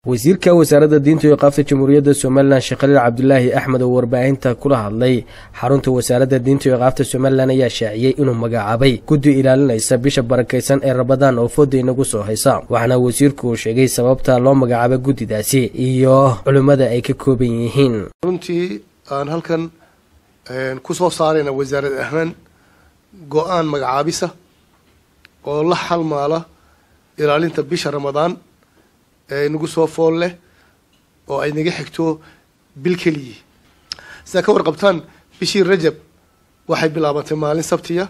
wasiirka wasaaradda diinta iyo qaafta jamhuuriyadda somalilan sheekh khaliil cabdulaahi axmed oo warbaahinta kula hadlay xarunta wasaaradda diinta iyo qaafta somalilan ayaa shaaciyey inuu magacaabay guddi ilaalinaysa bisha barakaysan ee rabadaan oo fooda inagu soo haysa waxaana wasiirku uu sheegay sababta loo magacaabay guddidaasi iyo culimmada ay ka kooban yihiin runtii aan halkan ku soo saarayna wasaarad ahaan go-aan magacaabisa oo la xalmaala ilaalinta bisha ramadaan ee inagu soo fool leh oo ay naga xigto bil keliyi sidaa ka warqabtaan bishii rajab waxay bilaabantay maalin sabtiya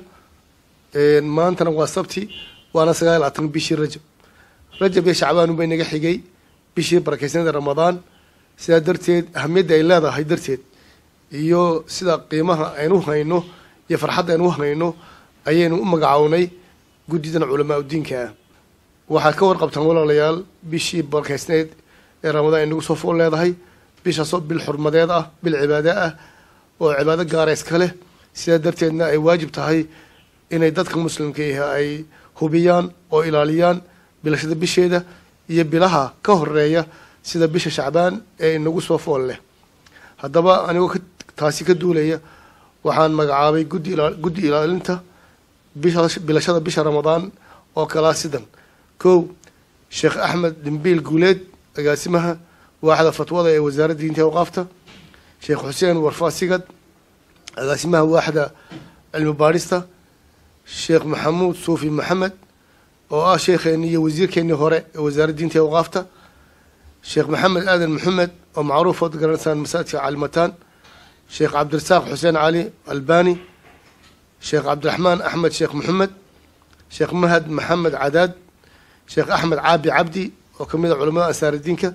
maantana waa sabti waana sagaal labaatan bishii rajab rajab iyo shacbaan unbay naga xigay bishii barakeysanada ramadaan sidaa darteed ahamiyadda ay leedahay darteed iyo sida qiimaha aynu hayno iyo farxadda aynu hayno ayaynu u magacownay guddidan culamaa udiinka ah waxaad ka warqabtaan walaalayaal bishii barkeysneed ee ramadaan ay nagu soo fool leedahay bishaasoo bil xurmadeed ah bil cibaade ah oo cibaado gaara iska leh sidaa darteedna ay waajib tahay inay dadka muslimka ah ay hubiyaan oo ilaaliyaan bilashada bisheeda iyo bilaha ka horeeya sida bisha shacbaan ee inagu soo fool leh haddaba anigoo taasi ka duulaya waxaan magacaabay guddi guddi ilaalinta bisha bilashada bisha ramadaan oo kalaa sidan kow sheekh axmed dhimbiil guuleed agaasimaha waaxda fatwada ee wasaaradda diinta awqaafta sheekh xuseen warfaasigad agaasimaha waaxda cilmi baadhista sheekh maxamuud suufi maxamed oo ah sheekheeni iyo wasiirkeenii hore ee wasaaradda diinta awqaafta sheekh maxamed aadan maxamed oo macruuf ood garanaysaan masaajidka calimataan sheekh cabdirasaaq xuseen cali albani sheekh cabdiraxmaan axmed sheekh maxamed sheekh mahad maxamed cadaad sheekh axmed caabi cabdi oo kamid a culamada ansaaradiinka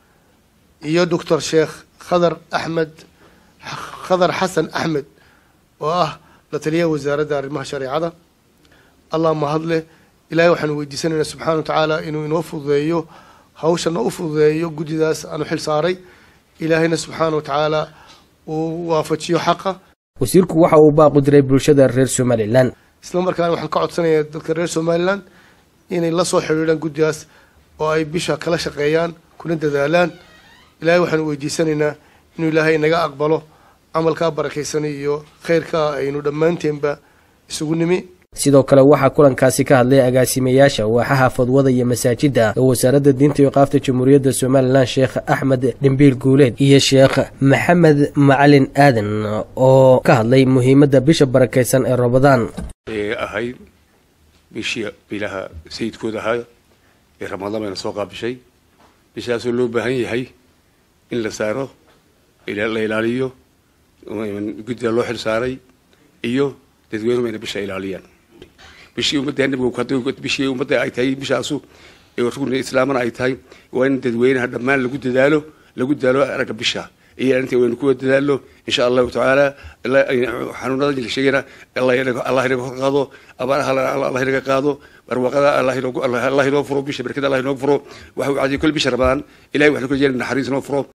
iyo doctor sheekh khadar axmed khadar xasan axmed oo ah la taliyaha wasaaradda arrimaha shareecada allah mahadleh ilahay waxaanu weydiisanaynaa subxana wa tacaala inuu inoo fududeeyo hawshana u fududeeyo guddidaas aanu xil saaray ilaahayna subxaana wa tacaala uu waafajiyo xaqa wasiirku waxa uu baaqu diray bulshada reer somalilan isla markaana waxaan ka codsanayaa dadka reer somalilan inay la soo xidhiidhaan guddigaas oo ay bisha kala shaqeeyaan kuna dadaalaan ilaahay waxaanu weydiisanaynaa inuu ilaahay naga aqbalo camalkaa barakaysanay iyo khayrkaa aynu dhammaanteenba isugu nimi sidoo kale waxaa kulankaasi ka hadlay agaasimayaasha waaxaha fadwada iyo masaajidda ee wasaaradda diinta iyo qaafta jamhuuriyadda somalilan sheekh axmed dhimbiil guuleed iyo sheekh maxamed macalin aadan oo ka hadlay muhiimadda bisha barakaysan ee ramadaan ee ahayd bishii bilaha sayidkooda ahaa ee ramadaan bayna soo qaabishay bishaasoo loo baahan yahay in la saaro la ilaaliyo guddida loo xil saaray iyo dadweynuhu bayna bisha ilaaliyaan bishii ummadda nabiga bishii ummadda ay tahay bishaasu rugni islaamana ay tahay waa in dadweynaha dhammaan lagu dadaalo lagu dadaalo aragga bisha iyo inta waynu kuwa dadaalo insha allahu tacaala xanuunada la sheegayna allah inaga hor qaado abaaraha allah inaga qaado barwaaqada allah inoo furo bisha barkada allah inoo furo waxa uu cadiyay kol bisha ramadaan ilahay waxaan ku jeelin naxariis inoo furo